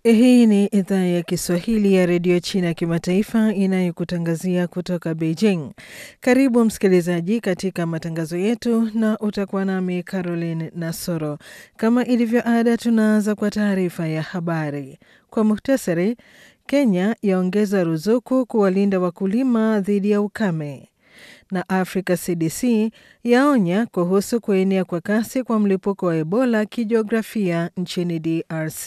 Hii ni idhaa ya Kiswahili ya redio China ya kimataifa inayokutangazia kutoka Beijing. Karibu msikilizaji katika matangazo yetu, na utakuwa nami Caroline Nasoro. Kama ilivyo ada, tunaanza kwa taarifa ya habari kwa muhtasari. Kenya yaongeza ruzuku kuwalinda wakulima dhidi ya ukame, na Africa CDC yaonya kuhusu kuenea kwa kasi kwa mlipuko wa Ebola kijiografia nchini DRC.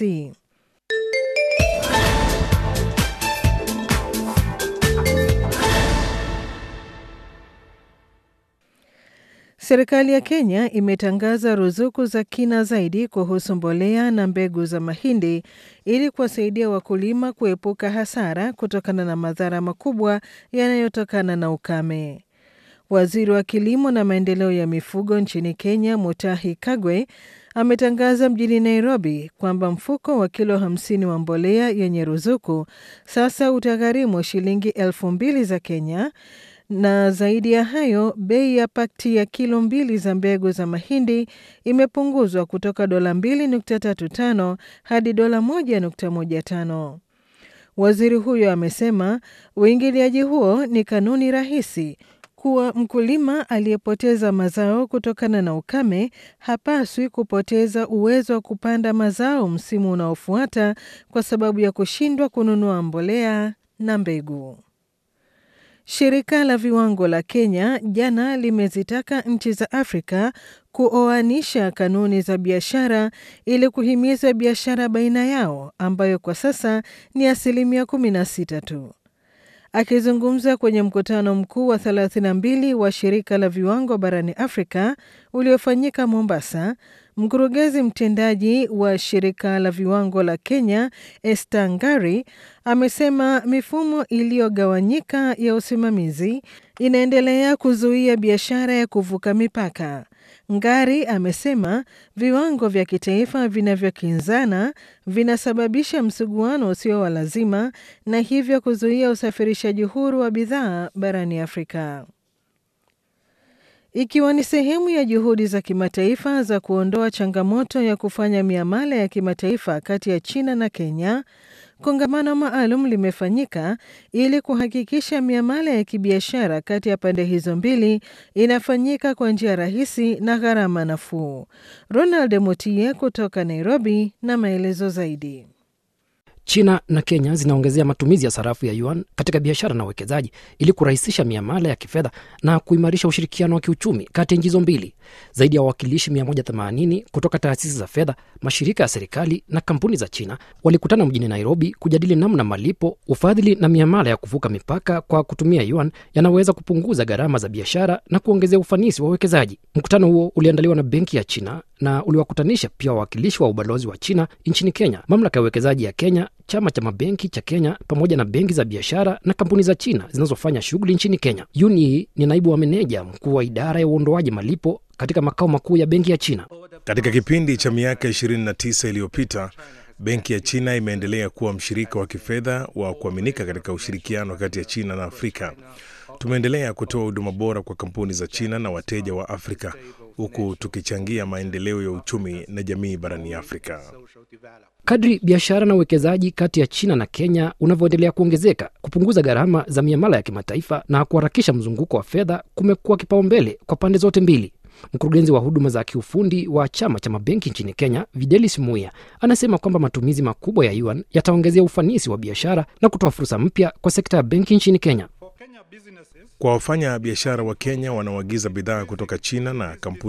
Serikali ya Kenya imetangaza ruzuku za kina zaidi kuhusu mbolea na mbegu za mahindi ili kuwasaidia wakulima kuepuka hasara kutokana na madhara makubwa yanayotokana na ukame. Waziri wa kilimo na maendeleo ya mifugo nchini Kenya, Mutahi Kagwe, ametangaza mjini Nairobi kwamba mfuko wa kilo 50 wa mbolea yenye ruzuku sasa utagharimu shilingi elfu mbili za Kenya na zaidi ya hayo, bei ya pakti ya kilo mbili za mbegu za mahindi imepunguzwa kutoka dola 2.35 hadi dola 1.15. Waziri huyo amesema uingiliaji huo ni kanuni rahisi kuwa mkulima aliyepoteza mazao kutokana na ukame hapaswi kupoteza uwezo wa kupanda mazao msimu unaofuata kwa sababu ya kushindwa kununua mbolea na mbegu. Shirika la viwango la Kenya jana limezitaka nchi za Afrika kuoanisha kanuni za biashara ili kuhimiza biashara baina yao ambayo kwa sasa ni asilimia 16 tu. Akizungumza kwenye mkutano mkuu wa 32 wa shirika la viwango barani Afrika uliofanyika Mombasa, mkurugenzi mtendaji wa shirika la viwango la Kenya Esther Ngari amesema mifumo iliyogawanyika ya usimamizi inaendelea kuzuia biashara ya kuvuka mipaka. Ngari amesema viwango vya kitaifa vinavyokinzana vinasababisha msuguano usio wa lazima na hivyo kuzuia usafirishaji huru wa bidhaa barani Afrika. Ikiwa ni sehemu ya juhudi za kimataifa za kuondoa changamoto ya kufanya miamala ya kimataifa kati ya China na Kenya, kongamano maalum limefanyika ili kuhakikisha miamala ya kibiashara kati ya pande hizo mbili inafanyika kwa njia rahisi na gharama nafuu. Ronald Mutie kutoka Nairobi na maelezo zaidi. China na Kenya zinaongezea matumizi ya sarafu ya yuan katika biashara na uwekezaji ili kurahisisha miamala ya kifedha na kuimarisha ushirikiano wa kiuchumi kati ya nchi hizo mbili. Zaidi ya wawakilishi 180 kutoka taasisi za fedha, mashirika ya serikali na kampuni za China walikutana mjini Nairobi kujadili namna malipo, ufadhili na miamala ya kuvuka mipaka kwa kutumia yuan yanaweza kupunguza gharama za biashara na kuongezea ufanisi wa uwekezaji. Mkutano huo uliandaliwa na Benki ya China na uliwakutanisha pia wawakilishi wa ubalozi wa China nchini Kenya, mamlaka ya uwekezaji ya Kenya, chama cha mabenki cha Kenya pamoja na benki za biashara na kampuni za China zinazofanya shughuli nchini Kenya. Yun Yi ni naibu wa meneja mkuu wa idara ya uondoaji malipo katika makao makuu ya benki ya China. Katika kipindi cha miaka 29 iliyopita, benki ya China imeendelea kuwa mshirika wa kifedha wa kuaminika katika ushirikiano kati ya China na Afrika. Tumeendelea kutoa huduma bora kwa kampuni za China na wateja wa Afrika huku tukichangia maendeleo ya uchumi na jamii barani Afrika. Kadri biashara na uwekezaji kati ya China na Kenya unavyoendelea kuongezeka, kupunguza gharama za miamala ya kimataifa na kuharakisha mzunguko wa fedha kumekuwa kipaumbele kwa pande zote mbili. Mkurugenzi wa huduma za kiufundi wa chama cha mabenki nchini Kenya, Videlis Muya, anasema kwamba matumizi makubwa ya yuan yataongezea ufanisi wa biashara na kutoa fursa mpya kwa sekta ya benki nchini Kenya. Kwa wafanya biashara wa Kenya wanaoagiza bidhaa kutoka China na kampuni